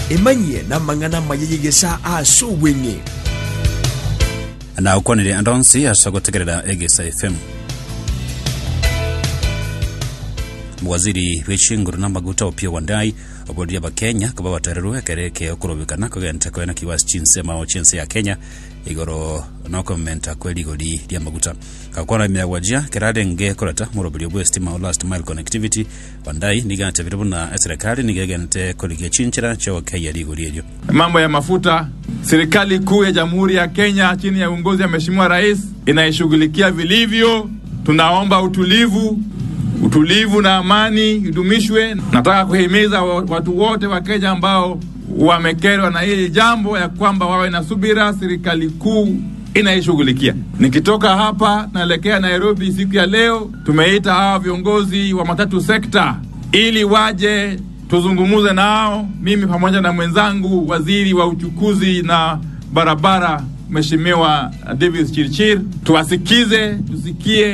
emanyie na mang'ana mayeyegesa aso weng'e na ukwanire andonsi asa gutegerera egesa fm waziri w'echinguru na maguta opio wandai oboria bakenya kuba batererwe kereke okurubikana kugente kwena kiwasi chinsema chinse ya kenya igoro nokomenta kweli igori ria maguta kakwana miagwajia kerarenge kurata murobiri bwa stima o last mile connectivity wandai nigante biribu na serikali nigegente kurigia chinchira cho kenya ligori elio mambo ya mafuta, serikali kuu ya Jamhuri ya Kenya chini ya uongozi wa Mheshimiwa Rais inaishughulikia vilivyo. Tunaomba utulivu, utulivu na amani idumishwe. Nataka kuhimiza wa- watu wote wa Kenya ambao wamekerwa na hili jambo ya kwamba wawe na subira, serikali kuu inaishughulikia. Nikitoka hapa naelekea Nairobi siku ya leo, tumeita hawa viongozi wa matatu sekta ili waje tuzungumuze nao, mimi pamoja na mwenzangu waziri wa uchukuzi na barabara Mheshimiwa Davis Chirchir, tuwasikize, tusikie